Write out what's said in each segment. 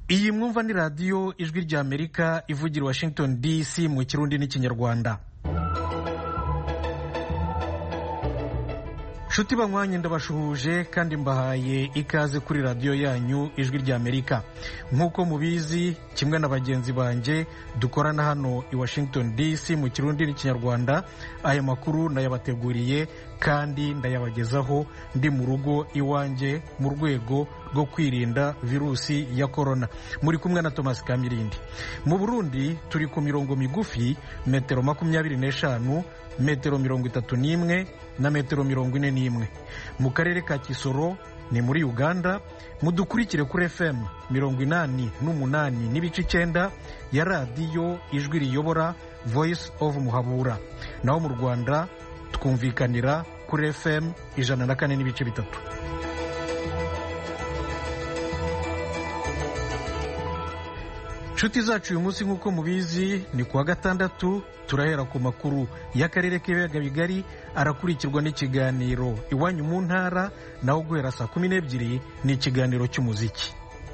iyi mwumva ni radiyo ijwi ry'amerika ivugira washington dc mu kirundi n'ikinyarwanda nshuti banywanye ndabashuhuje kandi mbahaye ikaze kuri radiyo yanyu ijwi ry'amerika nk'uko mubizi kimwe na bagenzi banjye dukorana hano i washington dc mu kirundi n'ikinyarwanda aya makuru nayabateguriye kandi ndayabagezaho ndi mu rugo iwanjye mu rwego rwo kwirinda virusi ya korona muri kumwe na thomas kamirindi mu burundi turi ku mirongo migufi metero makumyabiri n'eshanu metero mirongo itatu n'imwe na metero mirongo ine n'imwe mu karere ka kisoro ni muri uganda mudukurikire kuri fm mirongo inani n'umunani n'ibice icyenda ya radiyo ijwi riyobora voice of muhabura naho mu rwanda twumvikanira kuri fm ijana na kane n'ibice bitatu nshuti zacu uyu munsi nk'uko mubizi ni kuwa gatandatu turahera ku makuru y'akarere k'ibiyaga bigari arakurikirwa n'ikiganiro iwanyu mu ntara naho guhera saa kumi n'ebyiri ni ikiganiro cy'umuziki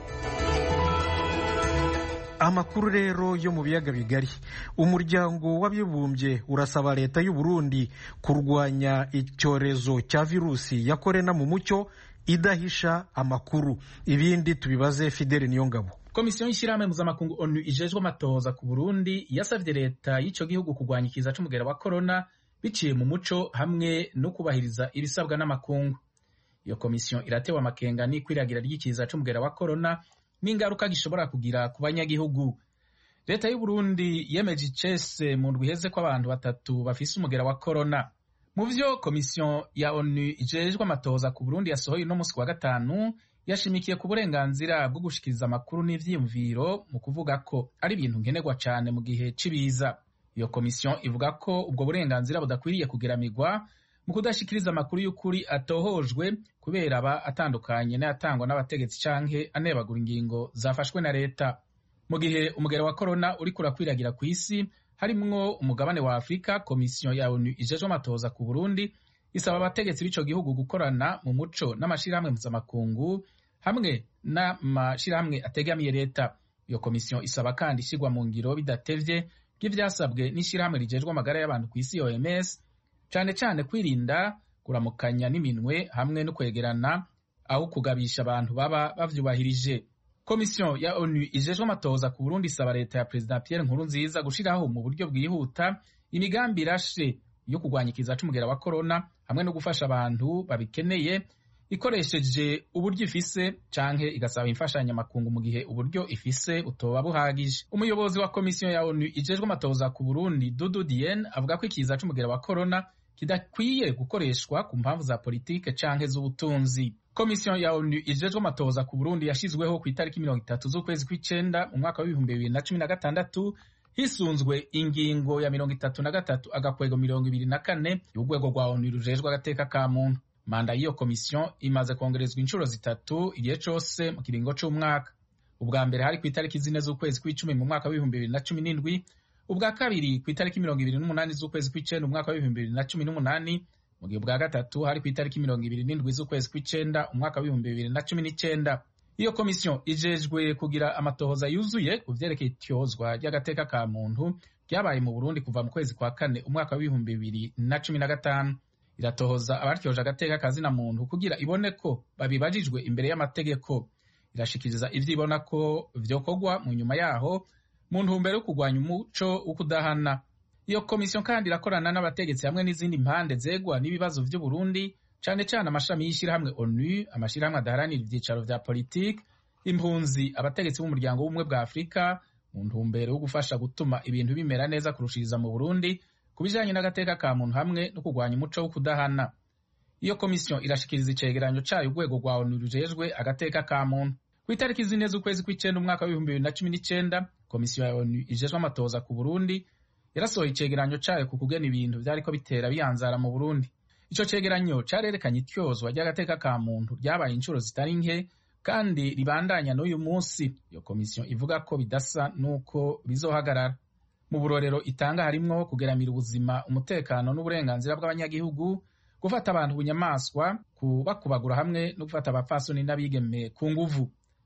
amakuru rero yo mu biyaga bigari umuryango w'abibumbye urasaba leta y'u Burundi kurwanya icyorezo cya virusi ya korona mu mucyo idahisha amakuru ibindi tubibaze Fidele Niyongabo komisiyo y'ishyirahamwe mpuzamakungu onu ijejwe amatohoza ku burundi yasabye leta y'icyo gihugu kurwanya ikiza c'umugera wa korona biciye mu muco hamwe no kubahiriza ibisabwa n'amakungu iyo komisiyo iratewe amakenga n'ikwiragira ry'ikiza c'umugera wa korona n'ingaruka gishobora kugira ku banyagihugu leta y'u Burundi yemeje icese mu ndwi iheze ko abantu batatu bafise umugera wa korona mu vyo komisiyo ya onu ijejwe amatohoza ku burundi yasohoye uno musi wa gatanu yashimikiye ku burenganzira bwo gushikiriza amakuru n'ivyiyumviro mu kuvuga ko ari ibintu nkenerwa cane mu gihe c'ibiza iyo komisiyo ivuga ko ubwo burenganzira budakwiriye kugeramirwa mu kudashikiriza amakuru y'ukuri atohojwe kubera aba atandukanye n'ayatangwa n'abategetsi canke anebagura ingingo zafashwe na leta mu gihe umugera wa korona uriko urakwiragira ku isi harimwo umugabane wa afurika komisiyo ya onu ijejwe amatohoza ku burundi isaba abategetsi b'ico gihugu gukorana mu muco n'amashirahamwe mpuzamakungu hamwe n'amashirahamwe ategamiye leta iyo komisiyo isaba kandi ishyirwa mu ngiro bidatevye bw'ivyasabwe n'ishirahamwe rijejwe amagara y'abantu ku isi oms cane cane kwirinda kuramukanya n'iminwe hamwe no kwegerana aho kugabisha abantu baba bavyubahirije komisiyo ya onu ijejwe amatohoza ku burundi isaba leta ya perezida pierre nkurunziza gushiraho mu buryo bwihuta imigambi irashe yo kurwanya ikiza c'umugera wa korona hamwe no gufasha abantu babikeneye ikoresheje uburyo ifise canke igasaba imfashanyamakungu mu gihe uburyo ifise butoba buhagije umuyobozi wa komisiyo ya onu ijejwe amatohoza ku burundi dudu dien avuga ko ikiza c'umugera wa korona kidakwiye gukoreshwa ku mpamvu za politike canke z'ubutunzi komisiyo ya onu ijejwe amatohoza ku burundi yashizweho ku itariki mirongo itatu z'ukwezi kw'icenda mu mwaka w'ibihumbi bibiri na cumi na gatandatu hisunzwe ingingo ya mirongo itatu na gatatu agakwego mirongo ibiri na kane y'urwego rwa onu rujejwe agateka ka muntu manda y'iyo komisiyo imaze kongerezwa inshuro zitatu igihe cose mu kiringo c'umwaka ubwa mbere hari ku itariki zine z'ukwezi kw'icumi mu mwaka w'ibihumbi bibiri na cumi n'indwi ubwa kabiri ku itariki mirongo ibiri n'umunani z'ukwezi kw'icenda umwaka w'ibihumbi bibiri na cumi n'umunani mu gihe ubwa gatatu hari ku itariki mirongo ibiri n'indwi z'ukwezi kw'icenda umwaka w'ibihumbi bibiri na cumi n'icenda iyo komisiyo ijejwe kugira amatohoza yuzuye ku vyerekeye ityozwa ry'agateka ka muntu ryabaye mu burundi kuva mu kwezi kwa kane umwaka w'ibihumbi bibiri na cumi na gatanu iratohoza abaryoje agateka kazina muntu kugira ibone ko babibajijwe imbere y'amategeko irashikiriza ivyo ibona ko vyokorwa mu nyuma yaho mu ntumbero yo kurwanya umuco wo kudahana iyo komisiyo kandi irakorana n'abategetsi hamwe n'izindi mpande zegwa n'ibibazo vy'uburundi cane cane amashami y'ishirahamwe onu amashirahamwe adaharanira ivyicaro vya politike impunzi abategetsi b'umuryango w'ubumwe bwa afurika mu ntumbero yo gufasha gutuma ibintu bimera neza kurushiriza mu burundi ku bijanye n'agateka ka muntu hamwe no kurwanya umuco wo kudahana iyo komisiyo irashikiriza icegeranyo cayo urwego rwa onu rujejwe agateka ka muntu ku itariki zine z'ukwezi kw'icenda umwaka w'ibihumbi bibiri na cumi n'icenda komisiyo ya onu ijejwe amatohoza ku burundi yarasohoye icegeranyo cayo ku kugena ibintu vyariko bitera biyanzara mu burundi ico cegeranyo carerekanye ityozwa ry'agateka ka muntu ryabaye inshuro zitari nke kandi ribandanya n'uyu munsi iyo komisiyo ivuga ko bidasa n'uko bizohagarara mu burorero itanga harimwo kugeramira ubuzima umutekano n'uburenganzira bw'abanyagihugu gufata abantu bunyamaswa kubakubagura hamwe no gufata abapfasoni n'abigeme ku nguvu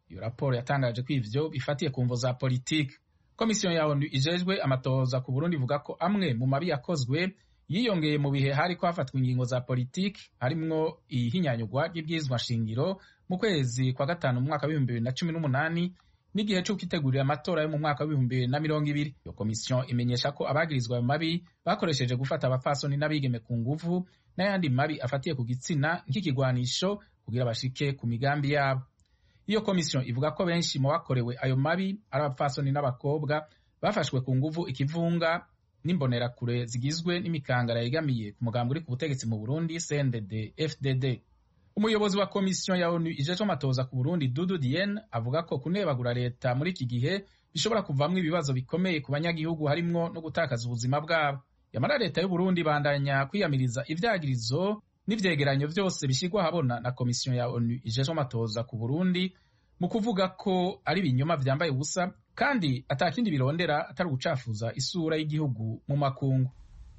iyo raporo yatangaje ko ivyo bifatiye ku mvo za politiki komisiyo ya onu ijejwe amatohoza ku burundi ivuga ko amwe mu mabi yakozwe yiyongeye mu bihe hariko hafatwa ingingo za politiki harimwo ihinyanyurwa ry'ibwirizwa shingiro mu kwezi kwa gatanu mu mwaka w'ibihumbi bibiri na cumi n'umunani n'igihe cyo kwitegurira amatora yo mu mwaka w'ibihumbi bibiri na mirongo ibiri iyo komisiyo imenyesha ko abagirizwa ayo mabi bakoresheje gufata abapfasoni n'abigeme ku nguvu n'ayandi mabi afatiye ku gitsina nk'ikigwanisho kugira bashike ku migambi yabo iyo komisiyo ivuga ko benshi mu bakorewe ayo mabi ari abapfasoni n'abakobwa bafashwe ku nguvu ikivunga n'imbonerakure zigizwe n'imikangara yegamiye ku mugambi uri ku butegetsi mu burundi cndd fdd umuyobozi wa komisiyo ya onu ijejwe amatoza ku burundi dudu dien avuga ko kunebagura leta muri iki gihe bishobora kuvamwo ibibazo bikomeye ku banyagihugu harimwo no gutakaza ubuzima bwabo yamara leta y'uburundi bandanya kwiyamiriza ivyagirizo n'ivyegeranyo vyose bishyirwa ahabona na komisiyo ya onu ijejwe amatoza ku burundi mu kuvuga ko ari ibinyoma vyambaye ubusa kandi atakindi birondera atari ugucafuza isura y'igihugu mu makungu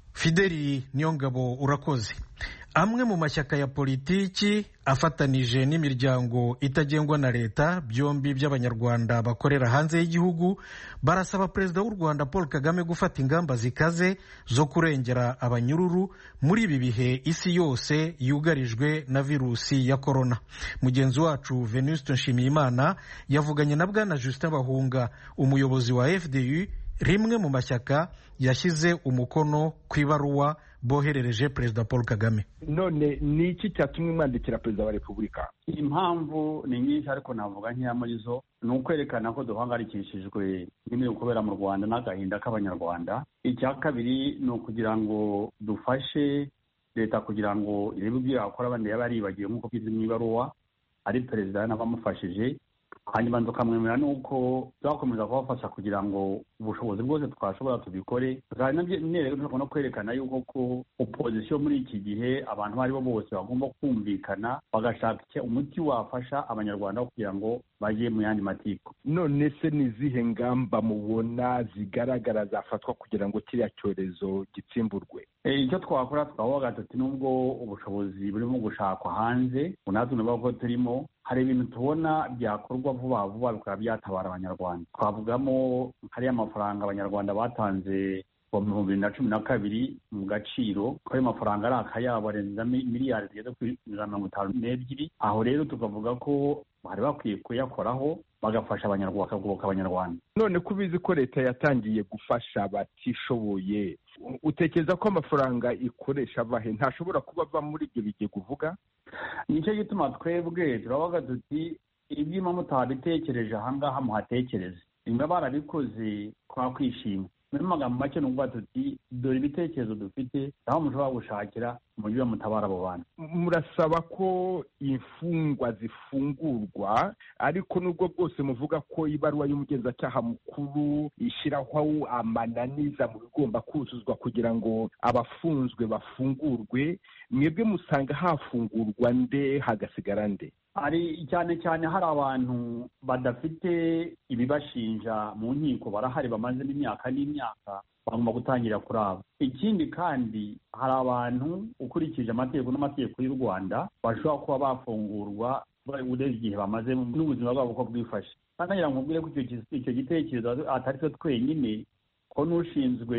fideli niyongabo urakoze amwe mu mashyaka ya politiki afatanije n'imiryango itagengwa na leta byombi by'abanyarwanda bakorera hanze y'igihugu barasaba perezida w'u rwanda paul kagame gufata ingamba zikaze zo kurengera abanyururu muri ibi bihe isi yose yugarijwe na virusi ya korona mugenzi wacu venuste nshimiyimana yavuganye na bwana justin bahunga umuyobozi wa fdu rimwe mu mashyaka yashyize umukono ku ibaruwa boherereje perezida paul kagame none ni iki cyatumwe mwandikira perezida wa repubulika impamvu ni nyinshi ariko navuga nkeya muri zo ni ukwerekana ko duhangayikishijwe n'ibiri kubera mu rwanda n'agahinda k'abanyarwanda icya kabiri ni ukugira ngo dufashe leta kugira ngo irebe ibyo yakora abandi yaba yaribagiwe nk'uko byize mu ibaruwa ari perezida n'abamufashije hanyuma tukamwemera nuko tuzakomeza kubafasha kugira ngo ubushobozi bwose twashobora tubikore tukanareba no kwerekana yuko ko opozisiyo muri iki gihe abantu abo ari bo bose bagomba kumvikana bagashaka umuti wafasha abanyarwanda kugira ngo bajye mu yandi matiko none se ni izihe ngamba mubona zigaragara zafatwa kugira ngo kiriya cyorezo gitsimburwe icyo twakora twavuga tuti nubwo ubushobozi burimo gushakwa hanze natwe tunavuga ko turimo hari ibintu tubona byakorwa vuba vuba bikaba byatabara abanyarwanda twavugamo hariya amafaranga abanyarwanda batanze mu bihumbi bibiri na cumi na kabiri mu gaciro ko ayo mafaranga ari akayabo arenza miliyari zigeze kuri ijana na mirongo itanu n'ebyiri aho rero tukavuga ko bari bakwiye kuyakoraho bagafasha abanyarwanda bakagoboka abanyarwanda none ko ubizi ko leta yatangiye gufasha abatishoboye utekereza ko amafaranga ikoresha abahe ntashobora kuba ava muri ibyo bigega uvuga nicyo gituma twebwe turavuga tuti ibyuma mutabitekereje ahangaha muhatekereze nimba barabikoze twakwishima muri magambo make ni ukuvuga tuti dore ibitekerezo dufite aho mushobora gushakira umujyi mutabara abo bantu murasaba ko imfungwa zifungurwa ariko nubwo bwose muvuga ko ibaruwa y'umugenzacyaha mukuru ishyiraho amananiza mu bigomba kuzuzwa kugira ngo abafunzwe bafungurwe mwebwe musanga hafungurwa nde hagasigara nde hari cyane cyane hari abantu badafite ibibashinja mu nkiko barahari bamazemo imyaka n'imyaka bagomba gutangira kuri abo ikindi kandi hari abantu ukurikije amategeko n'amategeko y'u rwanda bashobora kuba bafungurwa urebye igihe bamaze n'ubuzima bwabo uko bwifashe kandi ngira ngo mbwire ko icyo gitekerezo atari twe twenyine ko n'ushinzwe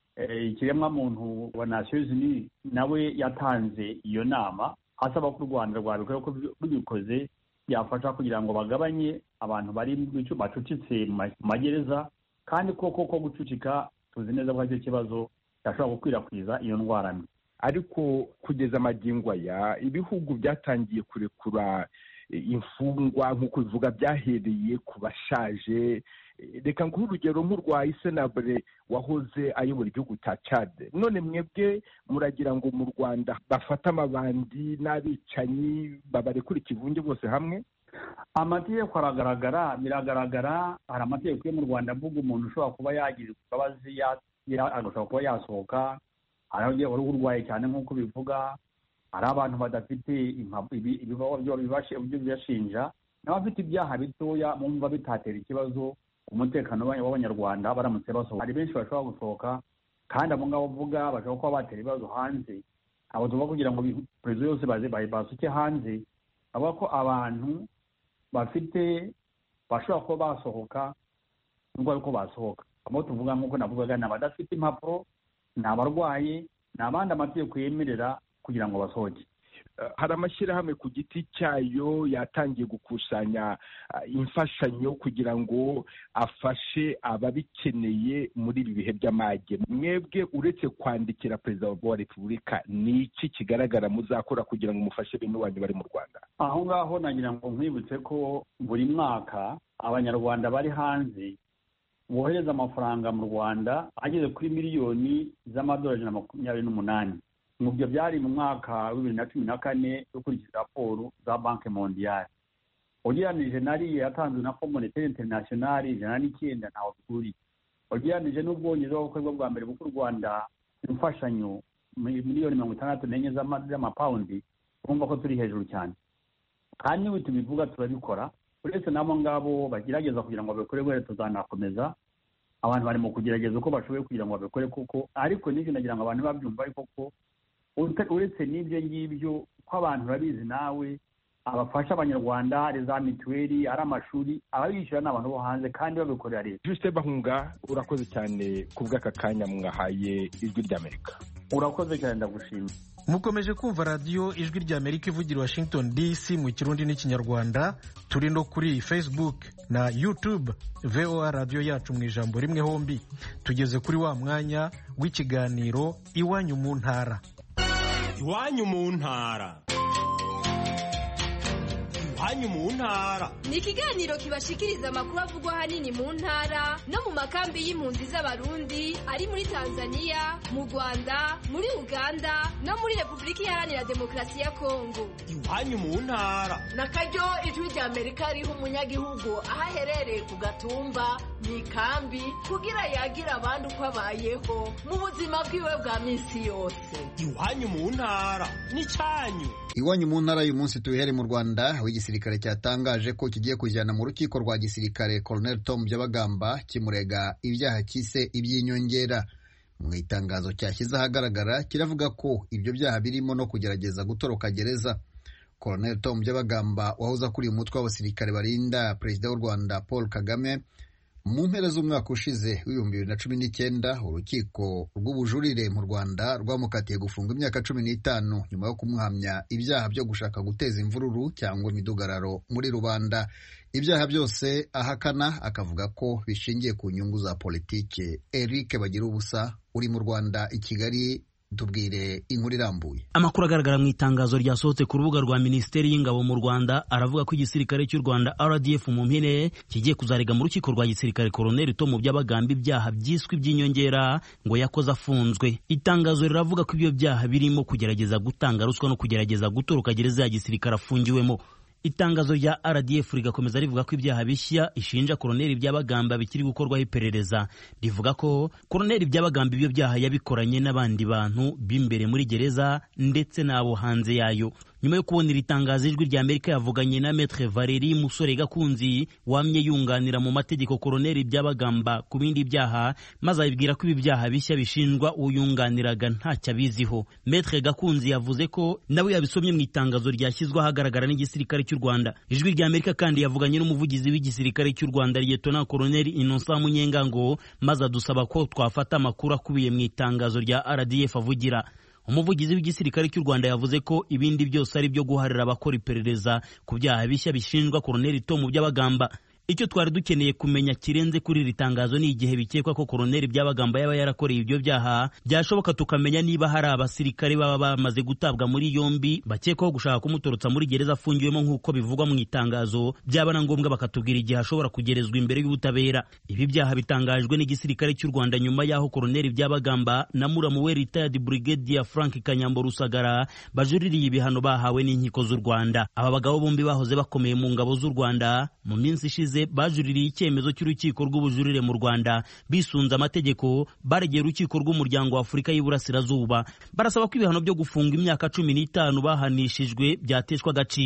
ikiremwamuntu wa nasiyo zini nawe yatanze iyo nama asaba ko u rwanda rwabikora ko rubikoze byafasha kugira ngo bagabanye abantu bari bacucitse mu magereza kandi koko ko gucucika tuzi neza ko aricyo kibazo cyashobora gukwirakwiza iyo ndwara mbi ariko kugeza amagingo aya ibihugu byatangiye kurekura imfungwa nk'uko bivuga byahereye ku bashaje reka nguhe urugero nk'urwa isenabure wahoze ayobora igihugu cya cade none mwebwe muragira ngo mu rwanda bafate amabandi n'abicanyi babarekure ikivunge bose hamwe amategeko aragaragara biragaragara hari amategeko yo mu rwanda avuga umuntu ushobora kuba yagira imbabazi agashobora kuba yasohoka hari uruhu urwaye cyane nk'uko bivuga hari abantu badafite bibashinja n'abafite ibyaha bitoya bumva bitatera ikibazo umutekano w'abanyarwanda baramutse basohoka hari benshi bashobora gusohoka kandi abo ngabo uvuga bashobora kuba batera ibibazo hanze abo tuvuga kugira ngo perezida yose basuke hanze avuga ko abantu bafite bashobora kuba basohoka nubwo ariko basohoka abo tuvuga nk'uko navugaga ni abadafite impapuro ni abarwaye ni abandi amategeko yemerera kugira ngo basohoke hari amashyirahamwe ku giti cyayo yatangiye gukusanya imfashanyo kugira ngo afashe ababikeneye muri ibi bihe by'amage mwebwe uretse kwandikira perezida wa repubulika ni iki kigaragara muzakora kugira ngo mufashe bene wanyu bari mu rwanda aho ngaho nagira ngo nkwibutse ko buri mwaka abanyarwanda bari hanze bohereza amafaranga mu rwanda ageze kuri miliyoni z'amadolari ijana na makumyabiri n'umunani mu byo byari mu mwaka wa bibiri na cumi na kane ukurikije raporo za banki mondiyari ugereranije nariya yatanzwe na fo monetaire internationale ijana n'icyenda ntawe bihuriye ugereranije n'ubwongereza bukorwa bwa mbere buko u rwanda imfashanyo miliyoni mirongo itandatu n'enye z'amapawundi urumva ko turi hejuru cyane kandi niba tubivuga turabikora uretse n'abo ngabo bagerageza kugira ngo babikore wera tuzanakomeza abantu bari mu kugerageza uko bashoboye kugira ngo babikore kuko ariko n'ibyo nagira ngo abantu babyumva ariko ko uretse n'ibyo ngibyo ko abantu urabizi nawe abafasha abanyarwanda ari za mituweli ari amashuri ababishyura ni abantu bo hanze kandi babikorera leta jusite bahunga urakoze cyane ku bw'aka kanya mwahaye ijwi ry'amerika urakoze cyane ndagushimira mukomeje kumva radiyo ijwi ry'amerika ivugira washington dc mu kirundi n'ikinyarwanda turi no kuri facebook na youtube voa radiyo yacu mu ijambo rimwe hombi tugeze kuri wa mwanya w'ikiganiro iwanyu mu ntara iwanyu mu ntara iwanyu mu ntara ni ikiganiro kibashikiriza amakuru avugwa ahanini mu ntara no mu makambi y'impunzi z'abarundi ari muri tanzania mu rwanda muri uganda no muri repubulika iharanira demokarasi ya kongo iwanyu mu ntara na karyo ijwi rya amerika riha umunyagihugu aho aherereye ku gatumba mu ikambi kugira yagire abandi uko abayeho mu buzima bwiwe bwa minsi yose iwanyu mu ntara ni cyanyu iwanyu mu ntara y'uyu munsi tubihere mu rwanda aho igisirikare cyatangaje ko kigiye kujyana mu rukiko rwa gisirikare colonel tom byabagamba kimurega ibyaha cyise iby'inyongera mu itangazo cyashyize ahagaragara kiravuga ko ibyo byaha birimo no kugerageza gutoroka gereza colonel tom byabagamba wahoze akuriye umutwe w'abasirikare barinda perezida w'u rwanda paul kagame mu mpera z'umwaka ushize w'ibihumbi bibiri na cumi n'icyenda urukiko rw'ubujurire mu rwanda rwamukatiye gufunga imyaka cumi n'itanu nyuma yo kumuhamya ibyaha byo gushaka guteza imvururu cyangwa imidugararo muri rubanda ibyaha byose ahakana akavuga ko bishingiye ku nyungu za politike eric bagira ubusa uri mu rwanda i kigali tubwire inkuru irambuye amakuru agaragara mu itangazo ryasohotse ku rubuga rwa minisiteri y'ingabo mu rwanda aravuga ko igisirikare cy'u rwanda rdf mu mpine kigiye kuzarega mu rukiko rwa gisirikare koroneli to mu by'abagamba ibyaha byiswe iby'inyongera ngo yakoze afunzwe itangazo riravuga ko ibyo byaha birimo kugerageza gutanga ruswa no kugerageza gutoroka gereza ya gisirikare afungiwemo itangazo rya rdf rigakomeza rivuga ko ibyaha bishya ishinja koroneli byabagamba bikiri gukorwaho iperereza rivuga ko koroneli byabagamba ibyo byaha yabikoranye n'abandi bantu b'imbere muri gereza ndetse n'abo hanze yayo nyuma yo kubona iri tangazo ijwi rya amerika yavuganye na metre valeri musore gakunzi wamye yunganira mu mategeko koroneli byabagamba ku bindi byaha maze abibwira ko ibi byaha bishya bishinjwa uyunganiraga ntacyo abiziho metre gakunzi yavuze ko nawe yabisomye mu itangazo ryashyizwe ahagaragara n'igisirikare cy'u rwanda ijwi rya amerika kandi yavuganye n'umuvugizi w'igisirikare cy'u rwanda liyetona koroneli innocent munyengango maze adusaba ko twafata amakuru akubiye mu itangazo rya rdf avugira umuvugizi w'igisirikare cy'u rwanda yavuze ko ibindi byose ari byo guharira abakora iperereza ku byaha bishya bishinjwa koroneli tomu by'abagamba icyo twari dukeneye kumenya kirenze kuri iri tangazo ni igihe bikekwa ko koroneli byabagamba yaba yarakoreye ibyo byaha byashoboka tukamenya niba hari abasirikare baba bamaze gutabwa muri yombi bakekwaho gushaka kumutorotsa muri gereza afungiwemo nk'uko bivugwa mu itangazo byaba na ngombwa bakatubwira igihe ashobora kugerezwa imbere y'ubutabera ibi byaha bitangajwe n'igisirikare cy'u rwanda nyuma y'aho koroneli byabagamba na muramu we retired brigadier frank kanyambo rusagara bajuririye ibihano bahawe n'inkiko z'u rwanda aba bagabo bombi bahoze bakomeye mu ngabo z'u rwanda mu minsi ishize bajuririye icyemezo cy'urukiko rw'ubujurire mu Rwanda bisunze amategeko baregeye urukiko rw'umuryango wa Afurika y'Iburasirazuba barasaba ko ibihano byo gufunga imyaka cumi n'itanu bahanishijwe byateshwa agaciro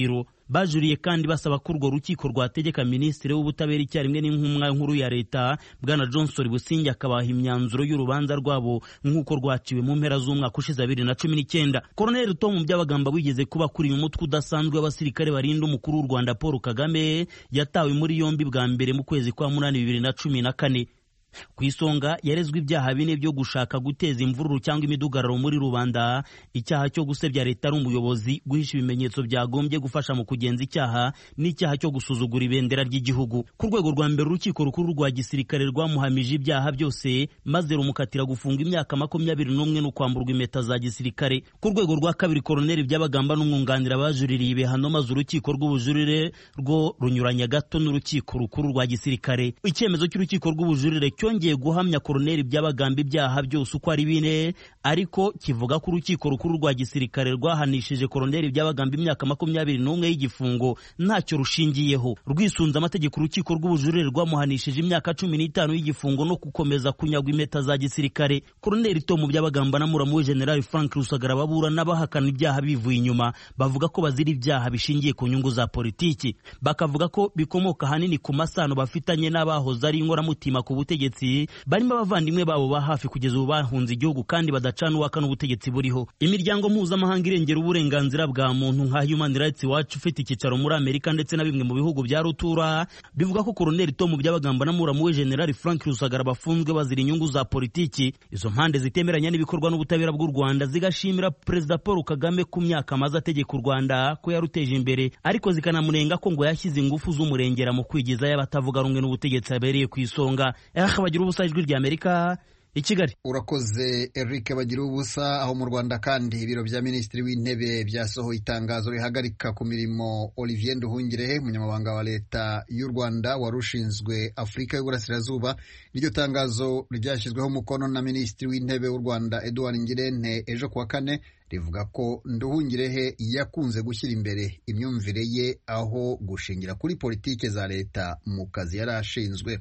bajuriye kandi basaba ko urwo rukiko rwategeka minisitiri w'ubutabera icyarimwe n'intumwa nkuru ya leta bwana johnson busingi akabaha imyanzuro y'urubanza rwabo nk'uko rwaciwe mu mpera z'umwaka ushize bibiri na cumi n'icyenda koroneli tom byabagamba wigeze kuba akuriye umutwe udasanzwe w'abasirikare barinda umukuru w'u rwanda paul kagame yatawe muri yombi bwa mbere mu kwezi kwa munani bibiri na cumi na kane ku isonga yarezwe ibyaha bine byo gushaka guteza imvururu cyangwa imidugararo muri rubanda icyaha cyo gusebya leta ari umuyobozi guhisha ibimenyetso byagombye gufasha mu kugenza icyaha n'icyaha cyo gusuzugura ibendera ry'igihugu ku rwego rwa mbere urukiko rukuru rwa gisirikare rwamuhamije ibyaha byose maze rumukatira gufunga imyaka makumyabiri n'umwe no kwamburwa impeta za gisirikare ku rwego rwa kabiri koroneli byabagamba n'umwunganira bajuririye ibihano maze urukiko rw'ubujurire rwo runyuranya gato n'urukiko rukuru rwa gisirikare icyemezo cy'urukiko rw'ubujurire cyongeye guhamya koroneli byabagamba ibyaha byose uko ari bine ariko kivuga ko urukiko rukuru rwa gisirikare rwahanishije koroneli byabagamba imyaka makumyabiri n'umwe y'igifungo ntacyo rushingiyeho rwisunze amategeko urukiko rw'ubujurire rwamuhanishije imyaka cumi n'itanu y'igifungo no gukomeza kunyagwa impeta za gisirikare koroneli tomu byabagamba na muramu we generali frank rusagara baburana bahakana ibyaha bivuye inyuma bavuga ko bazira ibyaha bishingiye ku nyungu za politiki bakavuga ko bikomoka ahanini ku masano bafitanye n'abahoze ari inkoramutima ku butegetsi barimo abavandimwe babo ba hafi kugeza ubu bahunze igihugu kandi badacana uwaka n'ubutegetsi buriho imiryango mpuzamahanga irengera uburenganzira bwa muntu nka human rights watch ufite icyicaro muri amerika ndetse na bimwe mu bihugu bya rutura bivuga ko koroneli tomu byabagamba na muramu we generali frank rusagara bafunzwe bazira inyungu za politiki izo mpande zitemeranya n'ibikorwa n'ubutabera bw'u rwanda zigashimira perezida paul kagame ku myaka amaze ategeka u rwanda ko yaruteje imbere ariko zikanamunenga ko ngo yashyize ingufu z'umurengera mu kwigizayo abatavuga rumwe n'ubutegetsi abereye ku isonga bagira ubusa ijwi rya amerika i kigali urakoze eric bagira ubusa aho mu rwanda kandi ibiro bya minisitiri w'intebe byasohoye itangazo rihagarika ku mirimo olivier nduhungirehe umunyamabanga wa leta y'u rwanda wari ushinzwe afurika y'uburasirazuba iryo tangazo ryashyizweho umukono na minisitiri w'intebe w'u rwanda edouard ngirente ejo kuwa kane rivuga ko nduhungirehe yakunze gushyira imbere imyumvire ye aho gushingira kuri politike za leta mu kazi yari ashinzwe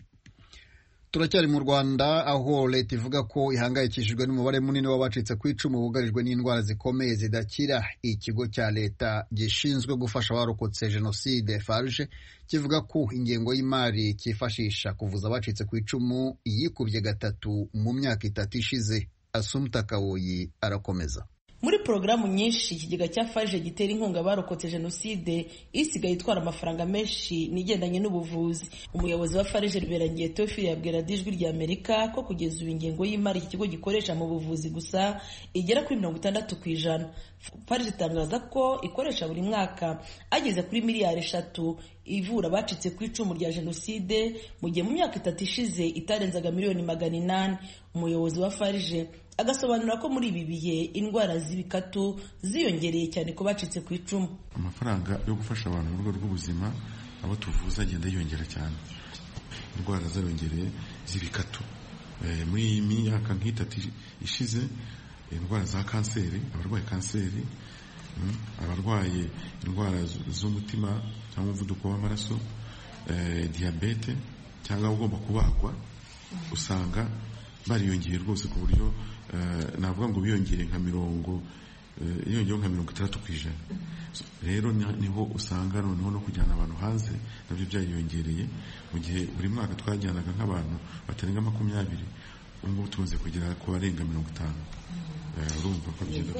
turacyari mu rwanda aho leta ivuga ko ihangayikishijwe n'umubare munini w'abacitse ku icumu bugarijwe n'indwara zikomeye zidakira ikigo cya leta gishinzwe gufasha abarokotse jenoside farge kivuga ko ingengo y'imari cyifashisha kuvuza abacitse ku icumu yikubye gatatu mu myaka itatu ishize asumta kawoyi arakomeza muri porogaramu nyinshi ikigega cya farije gitera inkunga abarokotse jenoside isigaye itwara amafaranga menshi n'igendanye n'ubuvuzi umuyobozi wa farije riberangiye teofili yabwira ijwi rya amerika ko kugeza ubu ingengo y'imari iki kigo gikoresha mu buvuzi gusa igera kuri mirongo itandatu ku ijana farije itangaza ko ikoresha buri mwaka ageze kuri miliyari eshatu ivura abacitse ku icumu rya jenoside mu gihe mu myaka itatu ishize itarenzaga miliyoni magana inani umuyobozi wa farije agasobanura ko muri ibi bihe indwara z'ibikatu ziyongereye cyane ku bacitse ku icumu amafaranga yo gufasha abantu mu rwego rw'ubuzima abo tuvuza agenda yiyongera cyane indwara zariyongereye z'ibikatu muri iyi myaka nk'itatu ishize indwara za kanseri abarwaye kanseri abarwaye indwara z'umutima cyangwa umuvuduko w'amaraso diyabete cyangwa ugomba kubagwa usanga bariyongeye rwose ku buryo navuga ngo biyongere nka mirongo yongeyeho nka mirongo itandatu ku ijana rero niho usanga noneho no kujyana abantu hanze nabyo byariyongereye mu gihe buri mwaka twajyanaga nk'abantu batarenga makumyabiri ubu ngubu tumaze kugera ku barenga mirongo itanu urumva ko bigenda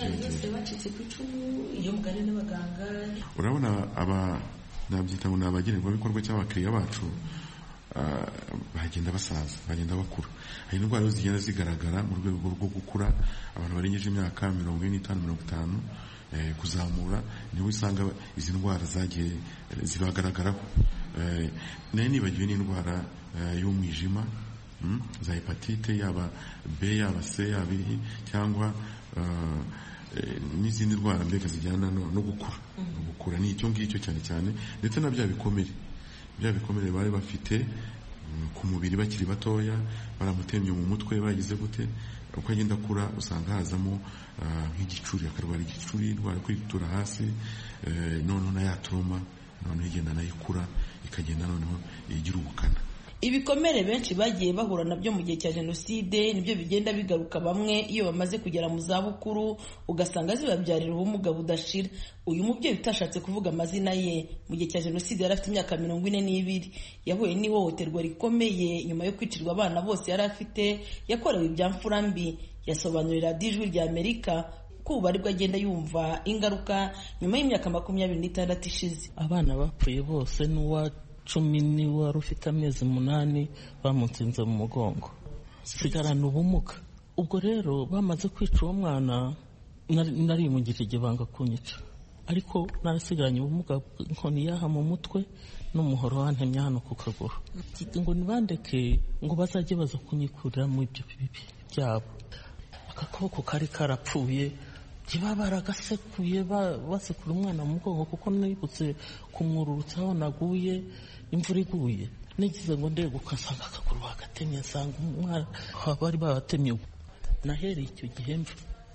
byiyongera urabona aba nabyita ngo ni abagenerwabikorwa cyangwa abakiriya bacu bagenda basaza bagenda bakura hari indwara zigenda zigaragara mu rwego rwo gukura abantu barengeje imyaka mirongo ine n'itanu mirongo itanu kuzamura niho usanga izi ndwara zagiye zibagaragaraho nayo nibagiwe n'indwara y'umwijima za hepatite yaba b yaba c yaba i cyangwa n'izindi ndwara mbega zijyana no gukura gukura ni icyo ngicyo cyane cyane ndetse na bya bikomere bya bikomere bari bafite ku mubiri bakiri batoya baramutemye mu mutwe bagize gute uko agenda akura usanga hazamo nk'igicuri akarwara igicuri indwara kwitura hasi noneho na ya turoma noneho igenda nayo ikura ikagenda noneho igira ubukana ibikomere benshi bagiye bahura nabyo mu gihe cya jenoside nibyo bigenda bigaruka bamwe iyo bamaze kugera mu zabukuru ugasanga zibabyarira ubumuga budashira uyu mubyeyi utashatse kuvuga amazina ye mu gihe cya jenoside yari afite imyaka mirongo ine n'ibiri yahuye n'ihohoterwa rikomeye nyuma yo kwicirwa abana bose yari afite yakorewe ibya mfura mbi yasobanurira ijwi rya amerika ko ubu aribwo agenda yumva ingaruka nyuma y'imyaka makumyabiri n'itandatu ishize abana bapfuye bose n'uwa cumi niwe wari ufite amezi umunani bamutsinze mu mugongo sigarana ubumuga ubwo rero bamaze kwica uwo mwana narimugirira igihe banga kunyica ariko narasigaranye ubumuga inkoni yaha mu mutwe n'umuhoro wantemye hano ku kaguru ngo ntibandeke ngo bazajye baza kunyikurira mu ibyo bibi byabo akaboko kari karapfuye baba baragasekuye basekura umwana mu mugongo kuko nibutse kumwururutsa aho naguye imvura iguye nigize ngo ndebe ugasanga akaguru bagatemye nsanga umwana bari babatemye nahereye icyo gihe mva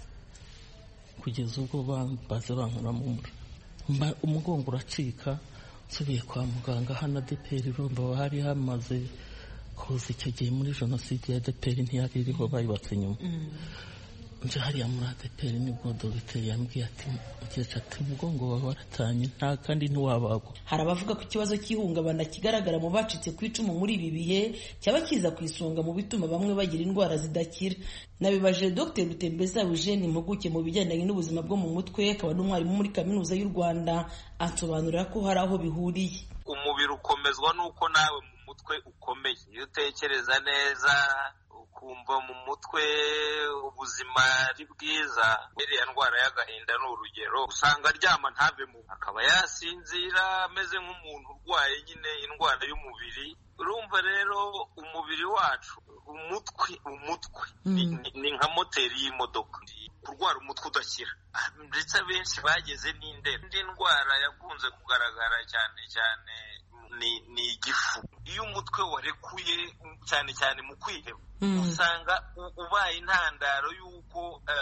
kugeza ubwo baze bankuramo umura umugongo uracika nsubiye kwa muganga hano adeperi urumva hari hamaze kuza icyo gihe muri jenoside ya adeperi ntiyari iriho bayibatse nyuma nje hariya muri adeperi nibwo dogiteri yambwiye ati mukecuru ati umugongo wawe waratanye nta kandi ntiwabagwa hari abavuga ko ikibazo cy'ihungabana kigaragara mu bacitse ku icumu muri ibi bihe cyaba kiza ku isonga mu bituma bamwe bagira indwara zidakira nabibaje dr rutembeza eugene impuguke mu bigendanye n'ubuzima bwo mu mutwe akaba n'umwarimu muri kaminuza y'u rwanda asobanurira ko hari aho bihuriye umubiri ukomezwa n'uko nawe mu mutwe ukomeye iyo utekereza neza ukumva mu mutwe ubuzima ari bwiza iriya ndwara y'agahinda ni urugero usanga aryama ntave mu akaba yasinzira ameze nk'umuntu urwaye nyine indwara y'umubiri urumva rero umubiri wacu umutwe umutwe ni nka moteri y'imodoka kurwara umutwe udakira ndetse abenshi bageze n'indera indi ndwara yakunze kugaragara cyane cyane ni igifu iyo umutwe warekuye cyane cyane mu kwiheba usanga ubaye intandaro y'uko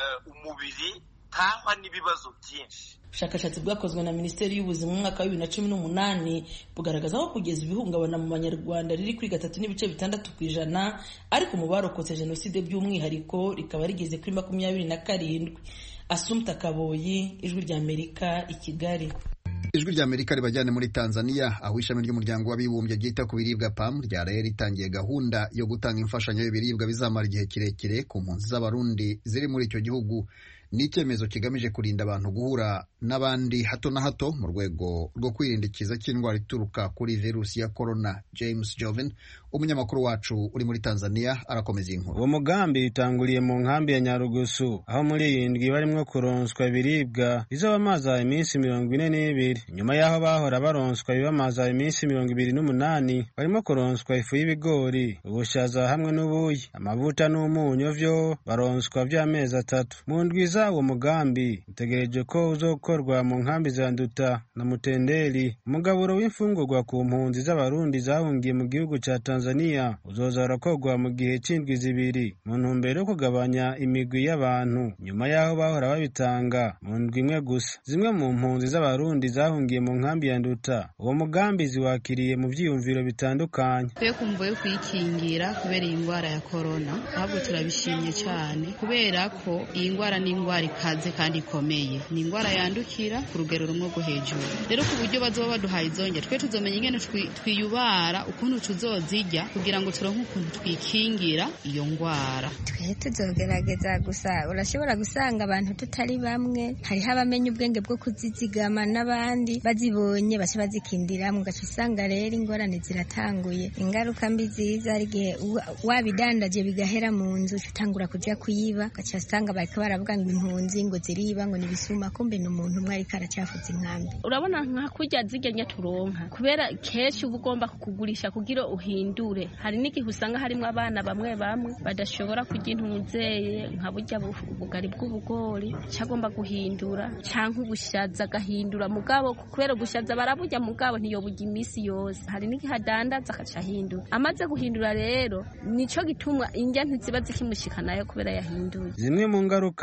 umubiri utahwa n'ibibazo byinshi ubushakashatsi bwakozwe na minisiteri y'ubuzima mu mwaka wa bibiri na cumi n'umunani bugaragaza ko kugeza ibihungabana mu banyarwanda riri kuri gatatu n'ibice bitandatu ku ijana ariko mu barokotse jenoside by'umwihariko rikaba rigeze kuri makumyabiri na karindwi asumta kaboyi ijwi ry'amerika i kigali ijwi rya amerika ribajyane muri tanzania aho ishami ry'umuryango w'abibumbye ryita ku biribwa pam ryaraye ritangiye gahunda yo gutanga imfashanyo y'ibiribwa bizamara igihe kirekire ku mpunzi z'abarundi ziri muri icyo gihugu ni icyemezo kigamije kurinda abantu guhura n'abandi hato na hato mu rwego rwo kwirinda ikiza cy'indwara ituruka kuri virusi ya korona james joven umunyamakuru wacu uri muri tanzania arakomeza iyi nkuru uwo mugambi utanguriye mu nkambi ya nyarugusu aho muri iyi ndwi barimo kuronswa ibiribwa bizabamaza iminsi mirongo ine n'ibiri nyuma y'aho bahora baronswa ibibamaza iminsi mirongo ibiri n'umunani barimo kuronswa ifu y'ibigori ubushaza hamwe n'ubuyi amavuta n'umunyu vyo baronswa by'amezi atatu mu ndwi uwo mugambi utegereje ko uzokorwa mu nkambi za nduta na mutenderi umugaburo w'imfungurwa ku mpunzi z'abarundi zahungiye mu gihugu cya tanzania uzoza urakorwa mu gihe c'indwi zibiri mu ntumbero yo kugabanya imigwi y'abantu nyuma y'aho bahora babitanga mu ndwi imwe gusa zimwe mu mpunzi z'abarundi zahungiye mu nkambi ya nduta uwo mugambi ziwakiriye mu vyiyumviro bitandukanye twe kumva yo kwikingira kubera iyi ndwara ya korona ahubwo turabishimye cyane kubera ko iyi ndwara ni indwara ikaze kandi ikomeye ni indwara yandukira ku rugero rumwe rwo hejuru rero ku buryo bazoba baduhaye izongera twe tuzomenya ingene twiyubara ukuntu tuzozirya kugira ngo turonke ukuntu twikingira iyo ndwara twe tuzogerageza gusa urashobora gusanga abantu tutari bamwe hariho abamenya ubwenge bwo kuzizigama n'abandi bazibonye baca bazikindira mugaca usanga rero ingorane ziratanguye ingaruka mbi ziza hari igihe wabidandaje bigahera mu nzu utangura kujya kuyiba ugaca usanga bariko baravuga ngo impunzi ngo ziriba ngo nibisuma kumbe ni umuntu umwe ariko aracyafuza inkambi urabona nka kurya zirya nyaturonka kubera kenshi uba ugomba kugurisha kugira uhindure hari n'igihe usanga harimo abana bamwe bamwe badashobora kurya intunzeye nka burya ubugari bw'ubugori cyagomba guhindura cyangwa ubushaza agahindura mugabo kubera ubushaza baraburya mugabo ntiyoburya iminsi yose hari n'igihe adandaza agaca ahindura amaze guhindura rero nico gituma indya ntiziba zikimushika nayo kubera yahinduye zimwe mu ngaruka mbi izo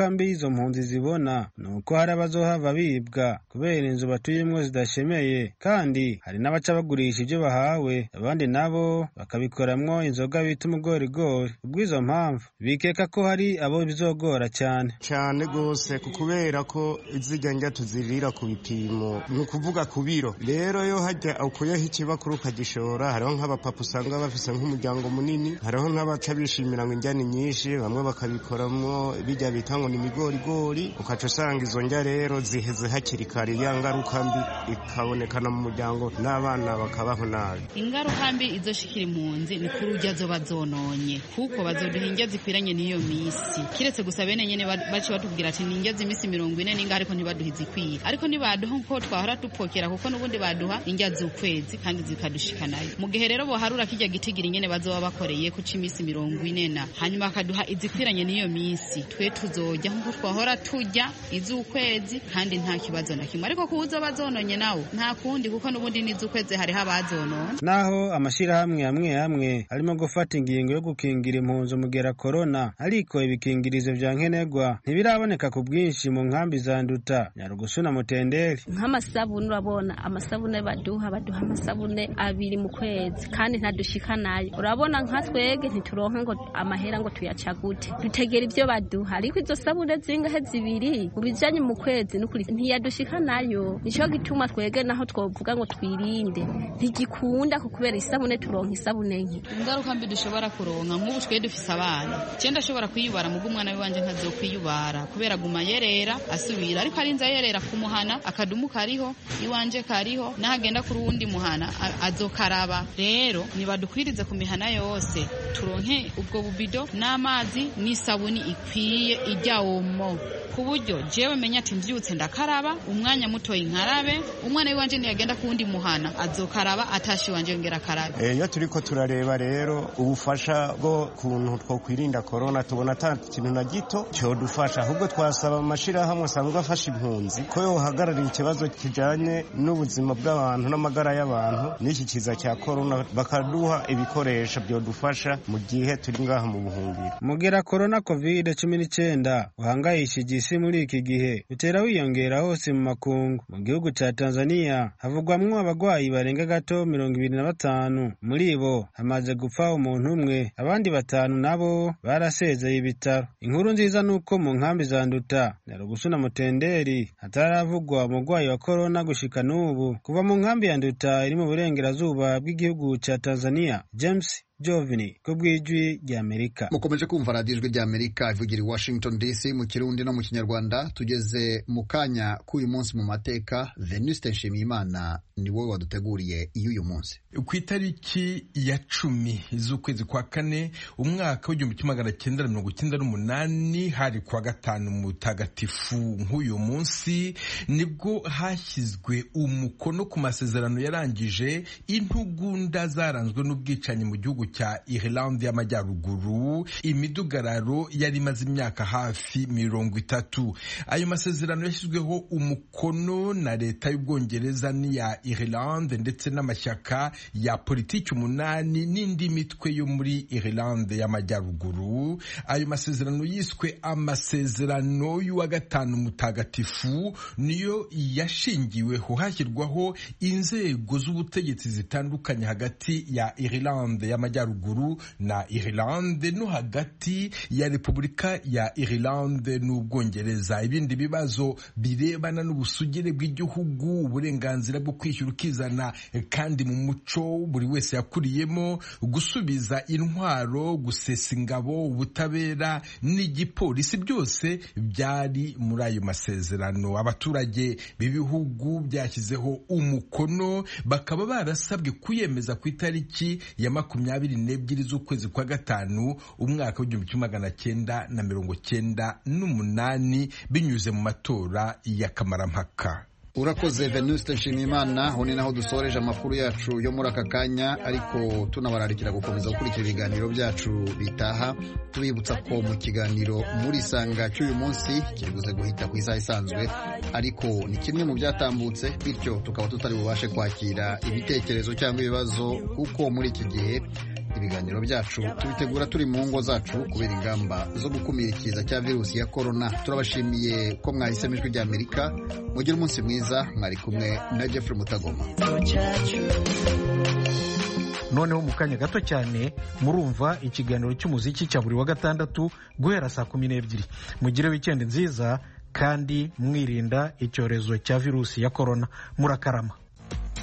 izo mpunzi zibona ni uko hari abazohava bibwa kubera inzu batuyemwo zidashemeye kandi hari n'abaca bagurisha ibyo bahawe abandi nabo bakabikoramwo inzoga bita umugorigori kubw'izo mpamvu bikeka ko hari abo bizogora cyane cyane rwose kubera ko izijya njya tuzirira ku bipimo ni ukuvuga ku biro rero yo hajya ukuyeho ikibakuru ukagishora hariho nk'abapapa usanga bafise nk'umuryango munini hariho n'abaca bishimira ngo injyani nyinshi bamwe bakabikoramwo bijya bita ngo ni imigorigori ukaca usanga izo njya rero ziheze hakiri kare ya ngaruka mbi ikabonekana mu muryango n'abana bakabaho nabi ingaruka mbi izoshikira impunzi ni kuri urya zoba zononye kuko bazoduha indya zikwiranye n'iyo misi kiretse gusa bene nyene bace batubwira ati ni indya z'imisi mirongo ine ninga ariko ntibaduha izikwiye ariko ntibaduha nko twahora dupokera kuko n'ubundi baduha indya z'ukwezi kandi zikadushikanayo mu gihe rero boharura kirya gitigira nyene bazoba bakoreye ku c'imisi mirongo ine na hanyuma bakaduha izikwiranye n'iyo misi twe tuzojya nkuko twahora tujya iz'ukwezi kandi nta kibazo na kimwe ariko kuza bazononye nawo nta kundi kuko n'ubundi n'iz'ukwezi hariho abazonona naho amashirahamwe amwe amwe arimo gufata ingingo yo gukingira impunzi umugera korona ariko ibikingirizo vya nkenerwa ntibiraboneka ku bwinshi mu nkambi za nduta nyarugusu na mutenderi nk'amasabune urabona amasabune baduha baduha amasabune abiri mu kwezi kandi ntadushika nayo urabona nka twege ntituronka ngo amahera ngo tuyacagute dutegera ivyo baduha ariko izo sabune zingahe zibiri mu bijanye mu kwezi n'ukuri ntiyadushika nayo nico gituma twege naho twovuga ngo twirinde ntigikunda kubera isabune turonka isabune nke ingaruka mbi dushobora kuronka nk'ubu twe dufise abana cyenda ashobora kwiyubara mugo umwana wiwanje ntazokwiyubara kubera guma yerera asubira ariko arinze yerera kumuhana akadumu kariho iwanje kariho nahagenda kuri uwundi muhana azokaraba rero nibadukwirize ku mihana yose turonke ubwo bubido n'amazi n'isabuni ikwiye ijya omo ku buryo jewe menya ati mvyutse ndakaraba umwanya mutoyi nkarabe umwana wiwanje ntiyagenda ku wundi muhana azokaraba atashi wanje yongera akarabe iyo turiko turareba rero ubufasha bwo kuntu twokwirinda korona tubona ata kintu na gito cyodufasha ahubwo twasaba amashirahamwe asanzwe afasha impunzi ko yohagararira ikibazo kijanye n'ubuzima bw'abantu n'amagara y'abantu n'iki kiza cya korona bakaduha ibikoresho byodufasha mu gihe turi ngaha mu buhungiro mugera korona covid cumi n'icyenda uhangayishije isi muri iki gihe utera wiyongera hose mu makungu mu gihugu cya tanzania havugwamwo abagwayi barenga gato mirongo ibiri na batanu muri bo hamaze gupfa umuntu umwe abandi batanu nabo barasezeye ibitaro inkuru nziza ni uko mu nkambi za nduta nyarugusu na mutenderi hataravugwa umurwayi wa korona gushika n'ubu kuva mu nkambi ya nduta iri mu burengerazuba bw'igihugu cya tanzania james jovini ku bw'ijwi ry'amerika mukomeje kumva radiyo ijwi ry'amerika ivugira i washington dc mu kirundi no mu kinyarwanda tugeze mu kanya k'uyu munsi mu mateka venuste nshimiyimana ni wowe waduteguriye iy'uyu munsi ku itariki ya cumi z'ukwezi kwa kane umwaka w'igihumbi kimwe magana cyenda na mirongo icyenda n'umunani hari kuwa gatanu mutagatifu nk'uyu munsi nibwo hashyizwe umukono ku masezerano yarangije intugunda zaranzwe n'ubwicanyi mu gihugu cya Irlande y'Amajyaruguru imidugararo yari imaze imyaka hafi mirongo itatu ayo masezerano yashyizweho umukono na leta y'Ubwongereza n'iya Irlande ndetse n'amashyaka ya politiki umunani n'indi mitwe yo muri Irlande y'Amajyaruguru ayo masezerano yiswe amasezerano y'uwa gatanu mutagatifu niyo yashingiweho hashyirwaho inzego z'ubutegetsi zitandukanye hagati ya Irlande y'Amajyaruguru na Irlande no hagati ya Repubulika ya Irlande n'Ubwongereza ibindi bibazo birebana n'ubusugire bw'igihugu uburenganzira bwo kwishyura ukizana kandi mu muco buri wese yakuriyemo gusubiza intwaro gusesa ingabo ubutabera n'igipolisi byose byari muri ayo masezerano abaturage b'ibihugu byashyizeho umukono bakaba barasabwe kuyemeza ku itariki ya makumyabiri n'ebyiri z'ukwezi kwa gatanu umwaka w'igihumbi kimwe magana cyenda na mirongo cyenda n'umunani binyuze mu matora y'akamarampaka urakoze venuste nshimiyimana aho ni naho dusoreje amakuru yacu yo muri aka kanya ariko tunabararikira gukomeza gukurikira ibiganiro byacu bitaha tubibutsa ko mu kiganiro muri isanga cy'uyu munsi kiri buze guhita ku isaha isanzwe ariko ni kimwe mu byatambutse bityo tukaba tutari bubashe kwakira ibitekerezo cyangwa ibibazo kuko muri iki gihe ibiganiro byacu tubitegura turi mu ngo zacu kubera ingamba zo gukumira ikiza cya virusi ya korona turabashimiye ko mwahisemo ijwi rya amerika mugire umunsi mwiza mwari kumwe na jeffrey mutagoma noneho mu kanya gato cyane murumva ikiganiro cy'umuziki cya buri wa gatandatu guhera saa kumi n'ebyiri mugire wikendi nziza kandi mwirinda icyorezo cya virusi ya korona murakarama